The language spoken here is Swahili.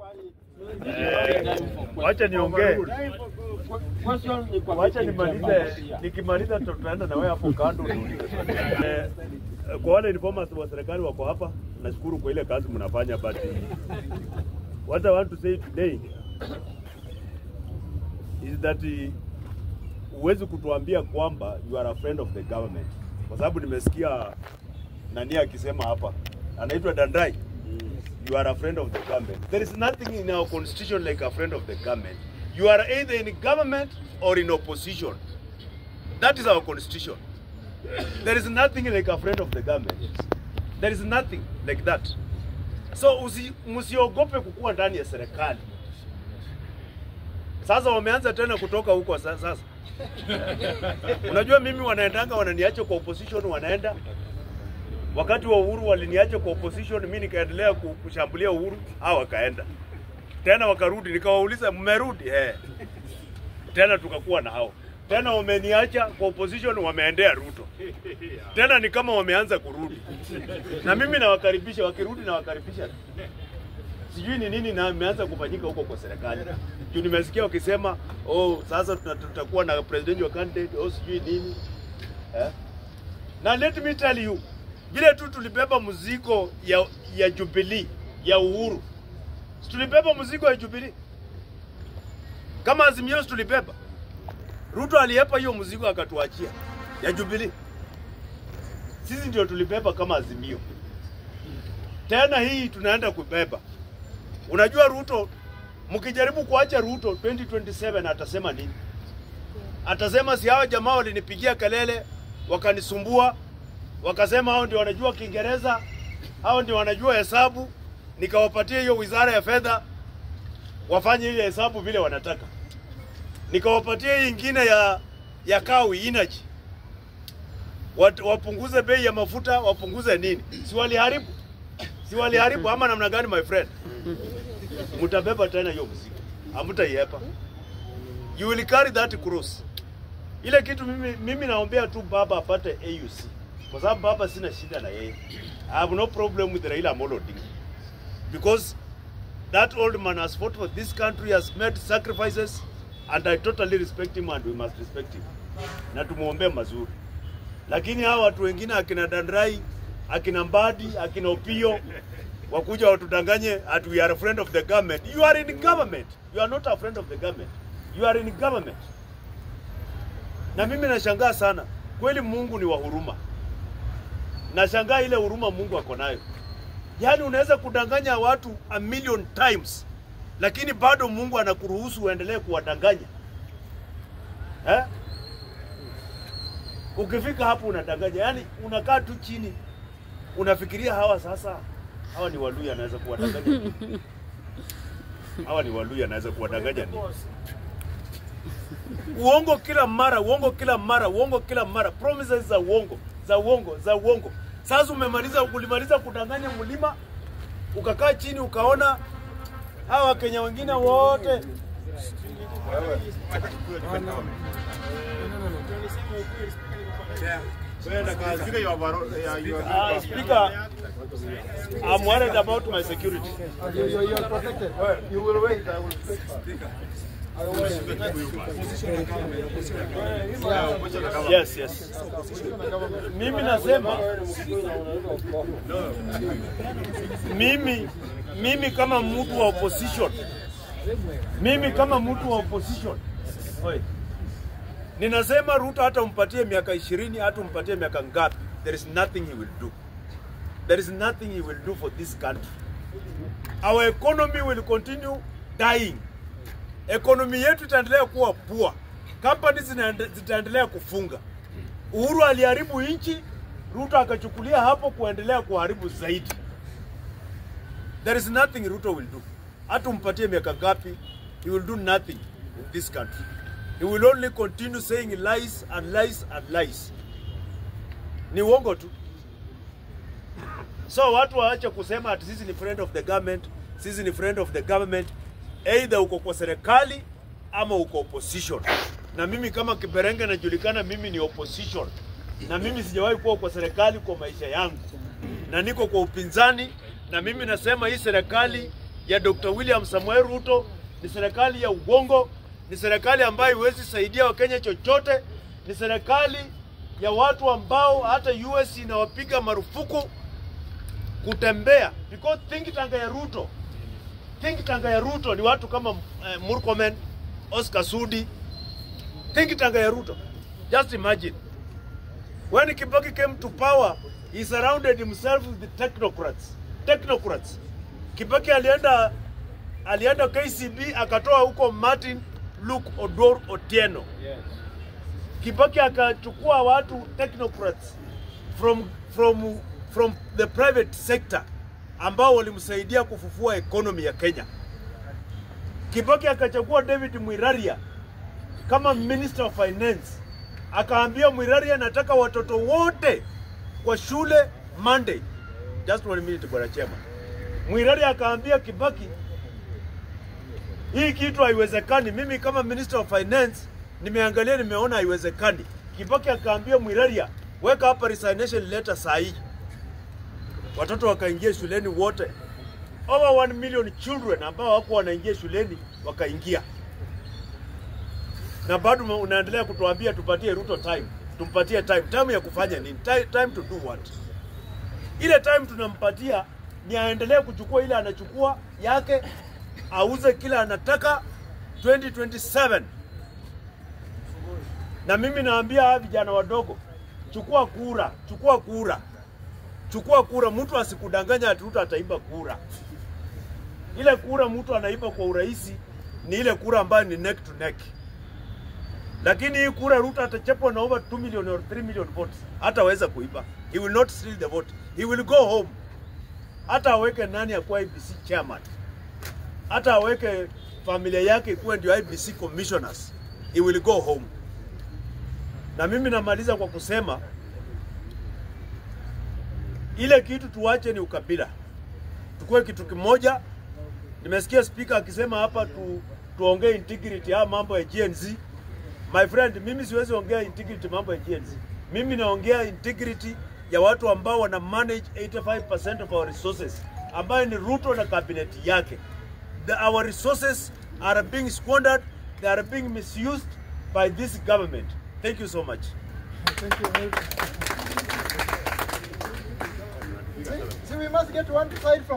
Wacha niongee, wacha nimalize. Nikimaliza tutaenda na wewe hapo kando. Eh, Kwa wale informers wa serikali wako hapa, nashukuru kwa ile kazi mnafanya, but what I want to say today is that eh, huwezi kutuambia kwamba you are a friend of the government, kwa sababu nimesikia nani akisema hapa, anaitwa Dandai you are a friend of the government. There is nothing in our constitution like a friend of the government. You are either in government or in opposition. That is our constitution. There is nothing like a friend of the government. There is nothing like that. So usi, msiogope kukuwa ndani ya serikali. Sasa wameanza tena kutoka huko sa- sasa. Unajua mimi wanaendanga wananiacha kwa opposition wanaenda Wakati wa Uhuru waliniacha kwa opposition, mimi nikaendelea ku- kushambulia Uhuru, hao wakaenda tena, wakarudi, nikawauliza mmerudi? Eh, tena tukakuwa na hao tena, wameniacha kwa opposition, wameendea Ruto tena, ni kama wameanza kurudi, na mimi nawakaribisha, wakirudi nawakaribisha. Sijui ni nini na imeanza kufanyika huko kwa serikali juu nimesikia wakisema oh, sasa tuta- tutakuwa na presidential candidate oh, sijui nini eh? Na let me tell you, vile tu tulibeba mzigo ya, ya Jubilee ya Uhuru, Si tulibeba mzigo ya Jubilee kama Azimio, si tulibeba. Ruto aliyepa hiyo mzigo akatuachia ya Jubilee, sisi ndio tulibeba kama Azimio. Tena hii tunaenda kubeba. Unajua Ruto, mkijaribu kuacha Ruto 2027 atasema nini? Atasema si hawa jamaa walinipigia kelele wakanisumbua, wakasema hao ndio wanajua Kiingereza, hao ndio wanajua hesabu, nikawapatia hiyo wizara ya fedha wafanye ile hesabu vile wanataka, nikawapatia hii ingine ya ya kawi energy Wat, wapunguze bei ya mafuta, wapunguze nini? Si waliharibu, si waliharibu ama namna gani, my friend? Mtabeba tena hiyo mzigo, hamtaiepa. You will carry that cross. Ile kitu mimi, mimi naombea tu baba apate AUC kwa sababu baba sina shida na yeye. I have no problem with Raila Amolo Odinga because that old man has fought for this country, has made sacrifices and I totally respect him and we must respect him, na tumuombee mazuri. Lakini hawa watu wengine akina Dandrai, akina Mbadi, akina Opio wakuja watudanganye at we are a friend of the government. You are in government. You are not a friend of the government. You are in government. Na mimi nashangaa sana kweli, Mungu ni wa huruma. Nashangaa ile huruma Mungu ako nayo. Yaani unaweza kudanganya watu a million times, lakini bado Mungu anakuruhusu uendelee kuwadanganya eh? Ukifika hapo unadanganya, yaani unakaa tu chini unafikiria hawa sasa, hawa ni Waluya, anaweza kuwadanganya nini? hawa ni Waluya, anaweza kuwadanganya nini? Uongo kila mara, uongo kila mara, uongo kila mara, promises za uongo za uongo za uongo. Sasa umemaliza, ulimaliza kudanganya mlima, ukakaa chini ukaona hawa Wakenya wengine wote Ah, speaker, I'm worried about my security. You, you, you are protected. You will wait. I will speak. Yes, yes. Mimi nasema mimi mimi kama mtu wa opposition mimi kama mtu wa opposition Oi. ninasema Ruto hata umpatie miaka ishirini hata umpatie miaka ngapi, there is nothing he will do. There is nothing he will do for this country. Our economy will continue dying. Economy yetu itaendelea kuwa poor. Companies zinaende- zitaendelea kufunga. Uhuru aliharibu nchi, Ruto akachukulia hapo kuendelea kuharibu zaidi. There is nothing Ruto will do. Hata umpatie miaka ngapi, he will do nothing in this country. He will only continue saying lies and lies and lies. Ni uongo tu. So watu waache kusema ati sisi ni friend of the government, sisi ni friend of the government. Either uko kwa serikali ama uko opposition. Na mimi kama Kiberenge najulikana, mimi ni opposition, na mimi sijawahi kuwa kwa serikali kwa maisha yangu, na niko kwa upinzani, na mimi nasema hii serikali ya Dr. William Samuel Ruto ni serikali ya ugongo, ni serikali ambayo iwezi saidia Wakenya chochote, ni serikali ya watu ambao hata US inawapiga marufuku kutembea because think tank ya Ruto think tank ya Ruto ni watu kama eh, Murkomen, Oscar Sudi. Think tank ya Ruto. Just imagine. When Kibaki came to power, he surrounded himself with the technocrats. Technocrats. Kibaki alienda alienda KCB akatoa huko Martin Luke Odor Otieno. Kibaki akachukua watu technocrats from from from the private sector ambao walimsaidia kufufua economy ya Kenya. Kibaki akachagua David Mwiraria kama Minister of Finance, akaambia Mwiraria, nataka watoto wote kwa shule Monday. Just one minute, bwana chema. Mwiraria akaambia Kibaki, hii kitu haiwezekani. Mimi kama Minister of Finance nimeangalia, nimeona haiwezekani. Kibaki akaambia Mwiraria, weka hapa resignation letter saa hii. Watoto wakaingia shuleni wote, over 1 million children ambao hawakuwa wanaingia shuleni wakaingia, na bado unaendelea kutuambia tupatie Ruto time, tumpatie time. Time ya kufanya nini? Time, time to do what? Ile time tunampatia ni aendelee kuchukua ile anachukua yake, auze kile anataka 2027 na mimi naambia hawa vijana wadogo, chukua kura, chukua kura, chukua kura. Mtu asikudanganya ati Ruto ataiba kura. Ile kura mtu anaiba kwa urahisi ni ile kura ambayo ni neck to neck, lakini hii kura Ruto atachapwa na over 2 million or 3 million votes, hataweza kuiba. He will not steal the vote, he will go home. Hata aweke nani akuwa IBC chairman, hata aweke familia yake kuwa ndio IBC commissioners, he will go home. Na mimi namaliza kwa kusema ile kitu tuache ni ukabila, tukue kitu kimoja. Nimesikia spika akisema hapa tu, tuongee integrity ya mambo ya GNZ. My friend, mimi siwezi ongea integrity mambo ya GNZ. Mimi naongea integrity ya watu ambao wana manage 85% of our resources, ambayo ni Ruto na cabinet yake. The, our resources are being squandered, they are being misused by this government. Thank you so much. Thank you. See, see, we must get one side from.